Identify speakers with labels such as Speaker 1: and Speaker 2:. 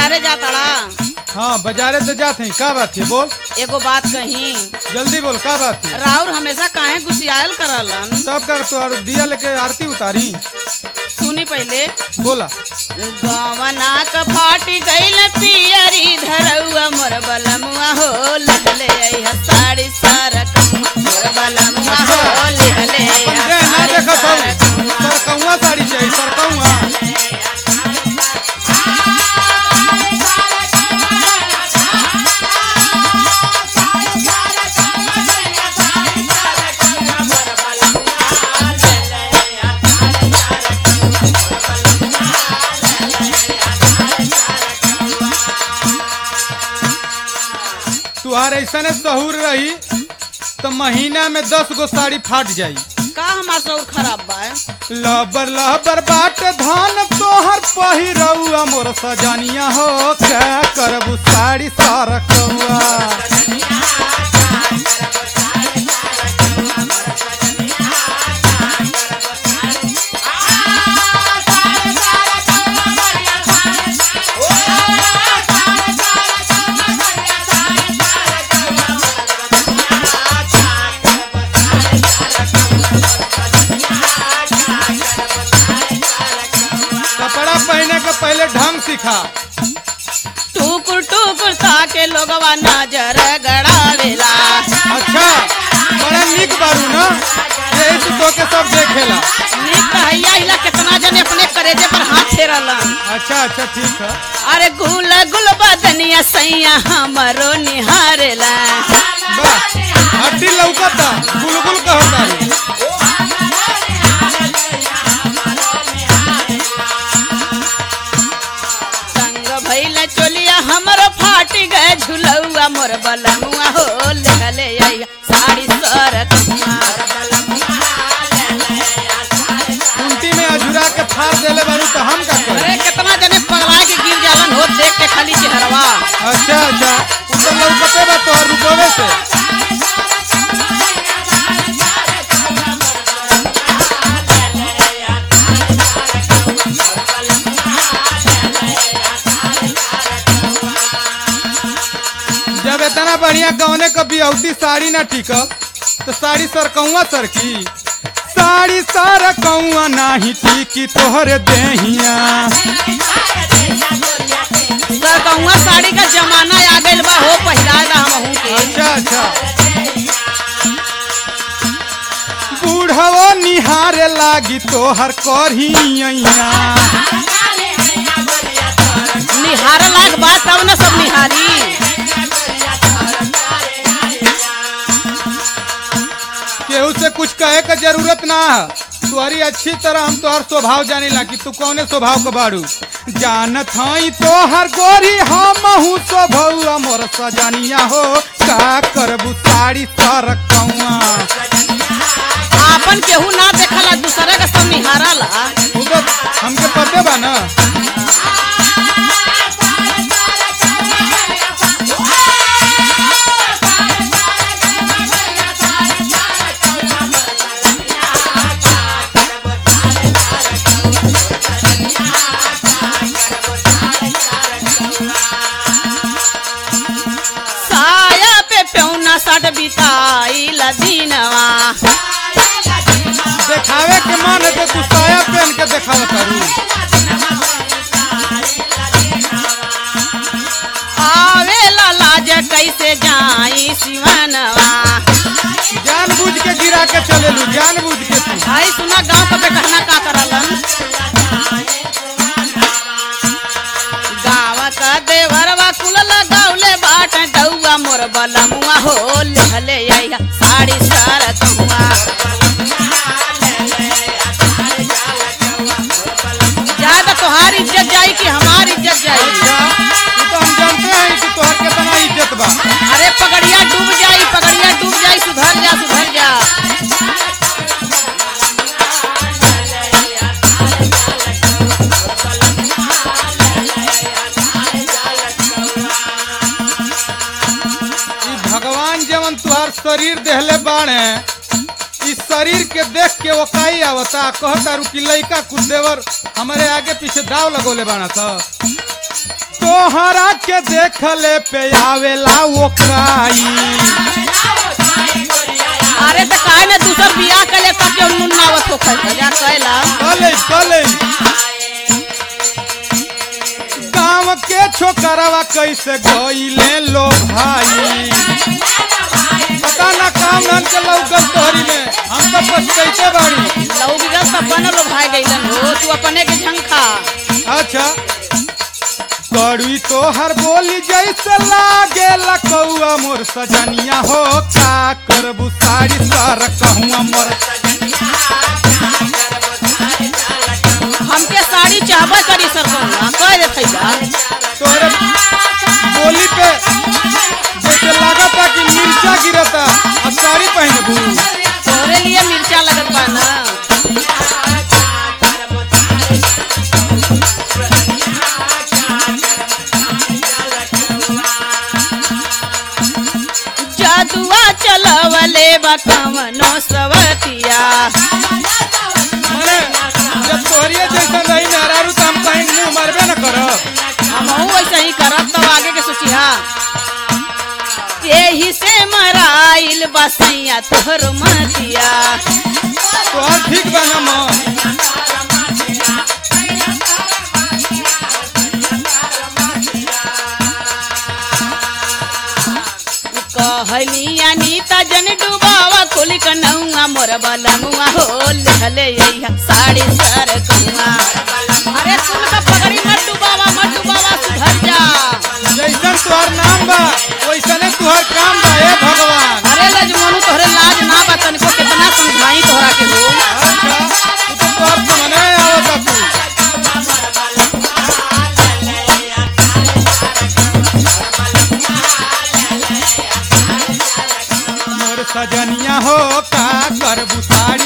Speaker 1: बाजारे जाताड़ा
Speaker 2: हाँ बाजारे से जाते हैं का बात है बोल
Speaker 1: एगो बात कही
Speaker 2: जल्दी बोल का बात है
Speaker 1: राउर हमेशा काहे गुसियाल करलन
Speaker 2: तब कर तो दिया लेके आरती उतारी
Speaker 1: सुनी पहले
Speaker 2: बोला
Speaker 1: गवना क फाटी गइल पियरी धरौआ मोर बलमुआ हो लहले आई साड़ी सारा मोर बलमुआ हो लहले
Speaker 2: अपन जे ना देखत हूँ सरकौआ साड़ी चाहिए सरकौआ तुहार ऐसा सहूर रही तो महीना में दस गो साड़ी फाट जाई
Speaker 1: का हमार सौर खराब बा
Speaker 2: लबर लबर बाट धान तोहर पहिरौआ मोर सजनिया हो क्या करबू साड़ी सरकौआ कपड़ा पहने के पहले ढंग सिखा
Speaker 1: टुकुर टुकुर ताके लोगवा नजर गड़ावेला
Speaker 2: अच्छा बड़ा निक बारू ना यही से तो के सब देखेला
Speaker 1: नीक रहैया हिला कितना जने अपने करेजे पर हाथ फेरलन
Speaker 2: अच्छा अच्छा ठीक है
Speaker 1: अरे गुल गुल बदनिया सैया हमरो निहारेला
Speaker 2: बस हड्डी लौकता गुलगुल कहता
Speaker 1: संग भइल चोलिया हमरो फाटी गए झुलौआ मोर बलमुआ हो लेले आइया साड़ी सरकमुआ
Speaker 2: कुंटी में अझुरा के फाड़ देले बारू तो हम का करी
Speaker 1: अरे कितना जने पगला के गिर जालन हो देख के खाली चेहरवा
Speaker 2: अच्छा अच्छा उ तो लौकते बा तोहर रुपवे से जब इतना बढ़िया कौने कभी औती साड़ी ना ठीक तो साड़ी सरकौआ सर की साड़ी सरकौआ नाही टीकी तोहरे देहिया
Speaker 1: सरकमुआ साड़ी का जमाना आ गइल बा हो पहिराएगा हमहू के
Speaker 2: अच्छा अच्छा बूढ़वो निहारे लागी तोहर करहिया
Speaker 1: निहार लाग बा तब न सब निहारी
Speaker 2: केहू से कुछ कहे का जरूरत ना है तुम्हारी अच्छी तरह हम तोहर स्वभाव जाने ला कि तू कौने स्वभाव का बाड़ू जानत हई तोहर गोरी हम हूँ स्वभाव मोर सजनिया हो का करबू साड़ी सरकौआ
Speaker 1: आपन केहू ना देखला दूसरे का सब निहारला
Speaker 2: उ तो हमके पते बा ना
Speaker 1: साया पे पेौना सट बिताई लदीनवा
Speaker 2: देखावे के मन है तो तू साया पहन के देखाव करू
Speaker 1: आवे लाज कैसे जाई सिवनवा
Speaker 2: जान बुझ के गिरा के चलेलू जान बुझ के तू
Speaker 1: भाई सुना गांव का कहना का करलन गाँव का देवरवा कुल लगावले बाट डौआ मोर बलमुआ हो लेहले आइया साड़ी सारा कहुआ ज्यादा तोहार इज्जत जाई कि हमार इज्जत जाई
Speaker 2: तू तो हम जानते हैं कि तोहर कितना इज्जत बा
Speaker 1: अरे पगड़िया डूब जाई पगड़िया डूब जाई सुधर जा सुधर जा
Speaker 2: ई भगवान जवन तुहार शरीर देहले बाणे इस शरीर के देख के वो काई आवता कहता रू कि लइका कुछ देवर हमारे आगे पीछे दाव लगोले बाना था तो तोहरा के देखले पे आवेला वो काई
Speaker 1: अरे तो काहे ना दूसर बियाह कर ले तब जौन मुन्नावत हो खैर जा कहला
Speaker 2: कले कले गाँव के छोकरवा कैसे गईले लो भाई पता ना काम नाम के लौकल तोहरी में हम तो पछतैते बाड़ी
Speaker 1: लौकी का सब बनल भाई गइलन हो तू अपने के झंखा
Speaker 2: अच्छा कड़वी तोहर बोली जैसे लागे लकौआ मोर सजनिया हो का करबू साड़ी सर कहूँ मोर
Speaker 1: हमके साड़ी चाहबे करी सर कहूँगा कह दे थैला
Speaker 2: तोहरे बोली पे जैसे लागता कि मिर्चा गिरता अब साड़ी पहनबू
Speaker 1: तोहरे लिए मिर्चा लगत बा ना जादुआ चलवले बा कवनो सवतिया
Speaker 2: मने जब तोहरिए जैसा नहीं मेहरारू तो हम कहीं मुंह मरबे न करब
Speaker 1: हमहू वैसे ही करब तब आगे के सोचिहा यही से मराइल बसैया तोहर मतिया
Speaker 2: तोहर ठीक बा ना माँ
Speaker 1: कहली अनीता जन डुबावा कुल कनौआ मोर बलमुआ हो लिखले यही साड़ी सर कौआ अरे सुन का पगड़ी मत डुबावा मत डुबावा सुधर जा
Speaker 2: जैसन तोहर नाम बा वैसने तोहर काम बा हे भगवान
Speaker 1: अरे लजमोनू तोहरे लाज ना बा तनिको कितना समझाई तोहरा के हो
Speaker 2: अच्छा तू तो तोहर समझे आवता तू मोर सजनिया हो का करबू साड़ी